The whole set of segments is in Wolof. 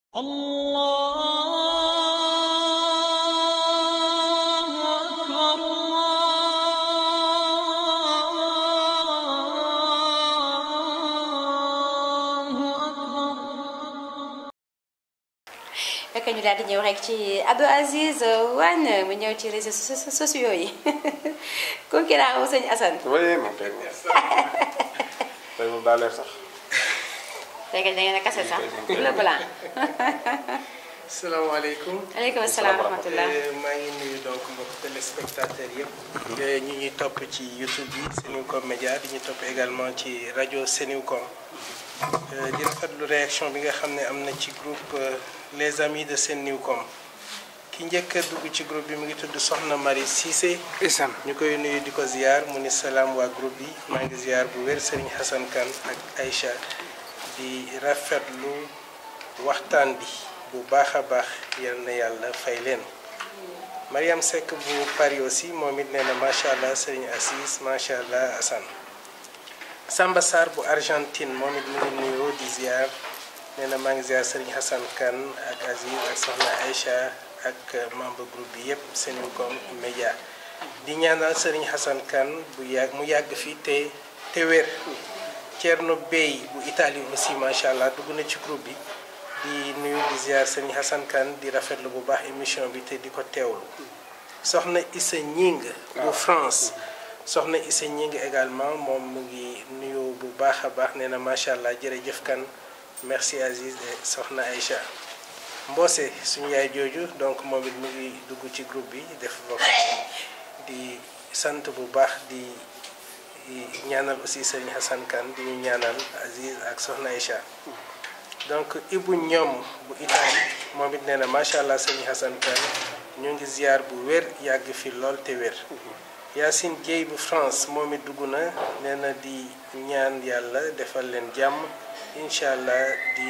الله أكبر الله أكبر fekk ñu daal di ñëw rek ci Abdou Aziz Wane mu ñëw ci réseaux so- sociaux yi concurrent wu sëñ Assane oui moom tey moom tey moom daa leer sax. fekk da ngeen a kase sax le blanc salaamaaleykum aleykum salaam wa rahmatullah Euh, maa ngi nuyu donc mbokk téléspectateurs yëpp. te ñu ñuy topp ci YouTube bi Senucom Média di ñu topp également ci rajo Senucom. Euh, di rafetlu réaction bi nga xam ne am na ci groupe euh, les amis de Senucom. ki njëkk a dugg ci groupe bi mu ngi tudd Soxna Marie Cissé. isam ñu koy nuyu di ko ziar mu ni salaam waa groupe bi maa ngi ziar bu wér Serigne Hassan Kane ak Aïcha di rafetlu waxtaan bi bu baax a baax yal na yàlla fay leen. Mariam Seck bu Paris aussi moom it nee na macha allah Serigne Assis macha allah Assane. Samba Sarr bu Argentine moom it mu ngi nuyoo di ziar nee na maa ngi ziar Serigne Hassan Kane ak Aziz ak Soxna Aïcha ak membre groupe bi yépp Senucom Média di ñaanal Serigne Hassan Kane bu yàgg mu yàgg fii te te wér Thierno Bey bu Italie aussi macha allah dugg na ci groupe bi di nuyu di ziar Serigne Hassan Kane di rafetlu bu baax émission bi te di ko teewlu soxna Issa Ñing bu France soxna Issa Ñing également moom mu ngi nuyu bu baax a baax nee na macha allah jërëjëf kan merci Aziz et soxna Aïcha Mboose suñu yaay jooju donc moom it mu ngi dugg ci groupe bi def vocal di sant bu baax di di ñaanal aussi Serigne Hassan Kane di ñu ñaanal Aziz ak soxna Aïcha donc Ibu ñoom bu Italie moom it nee na macha allah Serigne Hassan Kane ñu ngi ziar bu wér yàgg fi lool te wér. Yacine Dieye bu France moom it dugg na nee na di ñaan yàlla defal leen jàmm incha allah di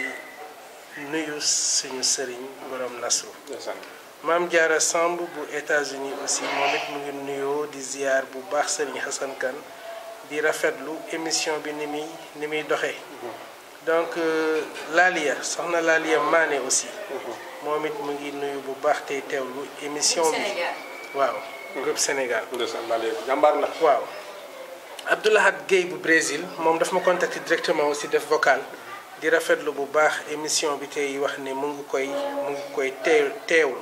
nuyu suñu sëriñ borom nasru. ndeysaan Maam Diarra Samb bu États-Unis aussi moom it mu ngi nuyoo di ziar bu baax Serigne Hassan Kane di rafetlu émission bi ni muy ni muy doxee. donc euh, Lalia soxna Lalia Mané aussi. moom it mu ngi nuyu bu baax tey teewlu émission bi. Sénégal waaw groupe Sénégal. ndeysaan daa leer jàmbaar la. waaw Abdoulahat Gueye bu Brésil moom daf ma contacter directement aussi def vocal di rafetlu bu baax émission bi tey wax ne mu ngi koy mu ngi koy teew teewlu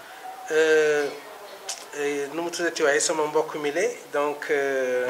Euh, euh, nu mu tuddati waaye sama mbokk mi le donc euh,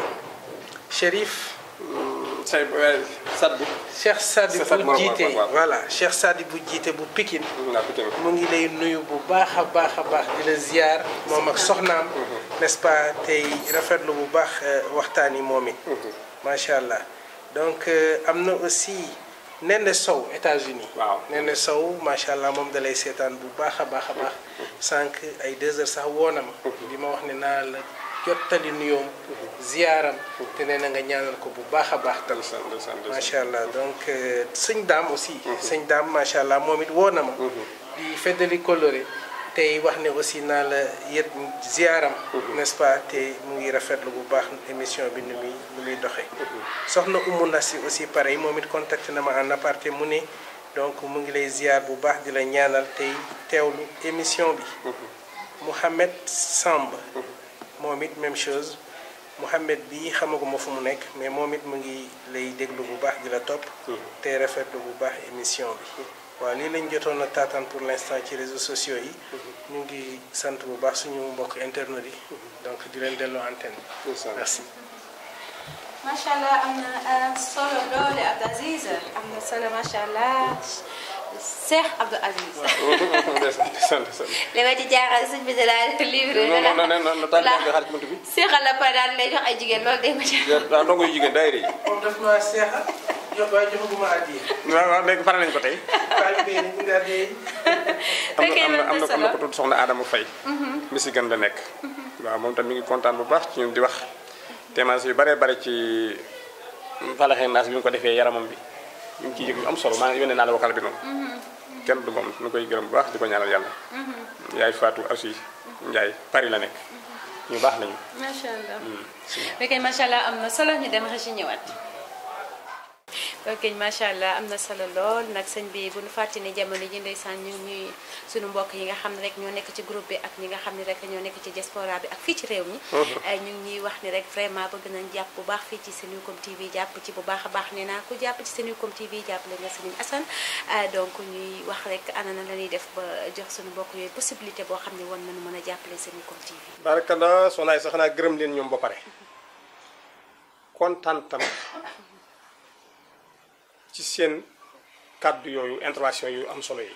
Chérif say Sadbu. Cheikh Sadi Cheikh Sadi bu Mor- jiite Mor- Mor- voilà Cheikh Sadi bu jiite bu Pikine naa ko tamit. mu ngi lay nuyu bu baax a baax a baax di la ziar moom ak soxnaam n'est-ce pas tey rafetlu bu baax euh, waxtaan yi moom it macha allah donc euh, am na aussi Nene Sow États-Unis Waaw. Nene Sow macha allah moom dalay seetaan bu baax a baax a baax sànq ay deux heures sax woo na ma bi ma wax ne naa la jottali nuyoom ziyaaram te nee na nga ñaanal ko bu baax a baax tam ndeysaan ndeysaan ndeysaan. macha allah donc euh, sëñ daam aussi. sëñ daam macha allah moom it woo na ma. di feddali coloré tey wax ne aussi naa la yët ziaram. n'est-ce pas te mu ngi rafetlu bu baax émission bi ni muy ni muy doxee. soxna Umu Nasi aussi pareil moom it contacté na ma en aparté mu ne donc mu ngi lay ziar bu baax di la ñaanal tey teewlu émission bi. Mouhamed Samb. moom it même chose. Mouhamed bi xamaguma fu mu nekk mais moom it mu ngi lay déglu bu baax di la topp. te rafetlu bu baax émission bi. waaw lii lañ jotoon a taataan pour l'instant ci réseaux sociaux yi. ñu ngi sant bu baax suñu mbokk internet yi. donc di leen delloo antenne bi. ndeysaan. merci. macha allah am na solo loole Abdou Aziz am na solo macha allah Cheikh Abdou Aziz. ndeysaan ndeysaan ndeysaan. li ma ci jaaxal sëñ bi de la livre. non non non non non taal bi nga xaar ci bunt bi. seexal la pare daal di lay jox ay jigéen loolu day ma ci. daa ndongo yu jigéen daayira yi. moom daf maa seexal jox waaye joxaguma addiya. waaw waaw léegi pare nañ ko tey. taalibe yi ñu ngi addiya yi. am fekkee na am na am na solo. ko tudd soxna Adama Faye Michigan la nekk waaw moom tam mi ngi kontaan bu baax ci ñun di wax témoignage yu bare bare ci falaxee naas bi ñu ko defee yaramam bi ñu ngi ciy yëg yu am solo maa ngi yónnee naa la wakal bi noonu kenn du moom nu koy gërëm bu baax di ko ñaanal yàlla yaay Fatou aussi Ndiaye Paris la nekk ñu baax lañu macha allah. fekkee macha allah am na solo ñu dem xëy si ñëwaat. ok macha allah am na solo lool nag sëñ bi bu nu fàtte ni jamono ji ndeysaan ñu ngi ñuy suñu mbokk yi nga xam ne rek ñoo nekk ci groupe bi ak ñi nga xam ne rek ñoo nekk ci diaspora bi ak fii ci réew mi ñu ngi ñuy wax ni rek vraiment bëgg nañ jàpp bu baax fii ci Senucom TV jàpp ci bu baax a baax nee naa ku jàpp ci Senucom TV jàppale nga Serigne Assane donc ñuy wax rek ana na la ñuy def ba jox suñu mbokk yooyu possibilité boo xam ne war nañu mën a jàppale Senucom TV barakalla sonaay sax naa gërëm leen ñoom ba pare kontaan tam ci seen kàddu yooyu intervention yu am solo yi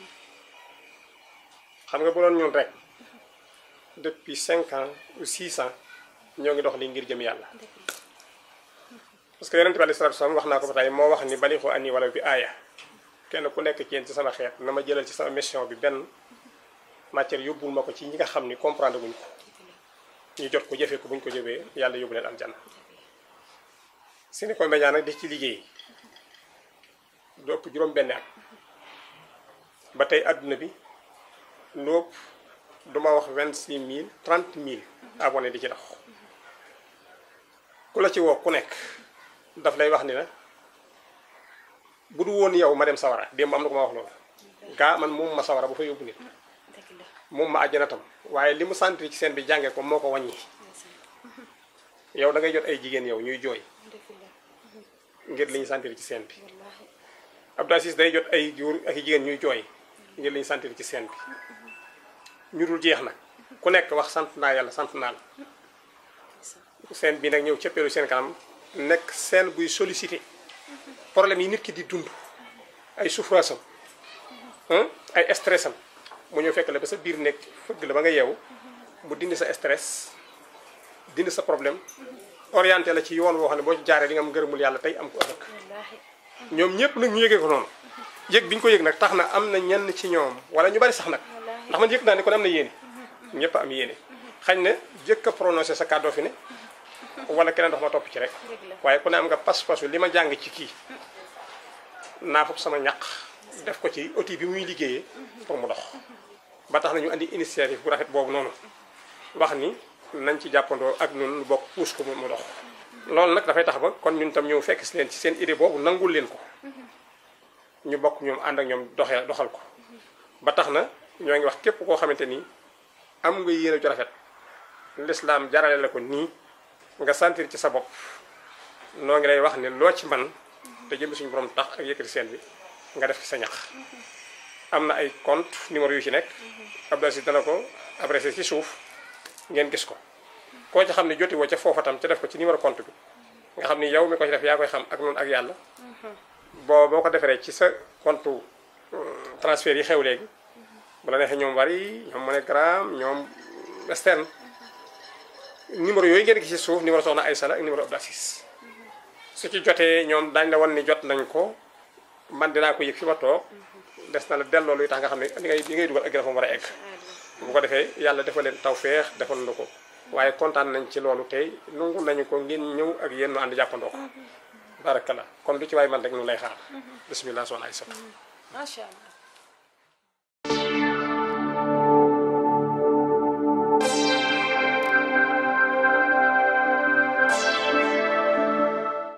xam nga bu doon ñun rek depuis cinq ans ou six ans ñoo ngi dox li ngir jëm yàlla parce que yonente bi alei salatu salaam wax naa ko ba tey moo wax ni bali xoo ani wala bi aaya kenn ku nekk ci yéen ci sama xeet na ma jëlal ci sama mission bi benn matière yóbbul ma ko ci ñi nga xam ni comprendre guñ ko ñu jot ko jëfee ko buñ ko jëfee yàlla yóbbu leen aljanna Senucom Média nag di ci liggéey lu ëpp juróom benn at ba tey àdduna bi lu ëpp duma wax vingt six mille trente mille abonné di ci dox ku la ci woo ku nekk daf lay wax ni la bu du woon yow ma dem sawara démb am na ko ma wax loolu gaa man moom ma sawara bu fa yóbbu nit dëgg la moom ma àjjana tam waaye li mu sentir ci seen bi jàngee ko moo ko wàññi yow da ngay jot ay jigéen yow ñuy jooy dëgg la ngir li ñu sentir ci seen bi wallaahi Abdou Aziz day jot ay góor ak i jigéen ñuy jooy ngir li ñu sentir ci seen bi ñu dul jeex nag ku nekk wax sant naa yàlla sant naa la seen bi nag ñëw cëppeelu seen kanam nekk seen buy sollicité problème yi nit ki di dund ay souffrance am ay stress am mu ñëw fekk la ba sa biir nekk fëgg la ba nga yeewu mu dindi sa stress dindi sa problème orienté la ci yoon woo xam ne boo ci jaaree di nga am ngërëmul yàlla tey am ko ëllëg wallaahi ñoom ñëpp nag ñu yëgee ko noonu yëg bi ñu ko yëg nag tax na am na ñenn ci ñoom wala ñu bari sax nag ndax man yëg naa ne kon am na yéene ñëpp am yéene xañ na jëkk a prononcé sa kàddoo fi ne wala keneen dox ma topp ci rek Dëgg la. waaye ku ne am nga pas-pasu li ma jàng ci kii naa fop sama ñaq def ko ci outil bi muy liggéeyee pour mu dox ba tax na ñu andi initiative bu rafet boobu noonu wax ni nañ ci jàppandoo ak ñun lu bokk puus ko mu mu dox loolu nag dafay tax ba kon ñun tam ñëw fekk si leen ci seen idée boobu nangul leen ko ñu bokk ñoom ànd ak ñoom doxee doxal ko ba tax na ñoo ngi wax képp koo xamante ni am nga yéene ju rafet lislaam jarale la ko nii nga sentir ci sa bopp noo ngi lay wax ne loo ci man te jëm suñu borom tax ak yëkkati seen bi nga def ci sa ñax am na ay compte numéro yu ci nekk Abdou Aziz dana ko adressé ci suuf ngeen gis ko koo ci xam ne joti woo ca foofa tam ca def ko ci numéro compte bi nga xam ni yow mi ko ci def yaa koy xam ak noonu ak yàlla boo boo ko defaree ci sa compte euh, transfert yi xew léegi bu la neexee ñoom Wari ñoom MoneyGram ñoom Western numéro yooyu ngeen gis ci suuf numéro soxna Aïssa la ak numéro Abdou Aziz su ci jotee ñoom daañu la wan ni jot nañ ko man dinaa ko yëg fi ma toog des na la delloo luy tax nga xam ne li ngay li ngay dugal ak dafa war a egg bu ko defee yàlla defal leen tawféex defal na ko waaye kontaan nañ ci loolu tey nangu nañu ko ngeen ñëw ak yéen ñu ànd jàppandoo ko barakalla kon lu ci waay man rek ñu lay xaar bismillah soxna Aïssa macha allah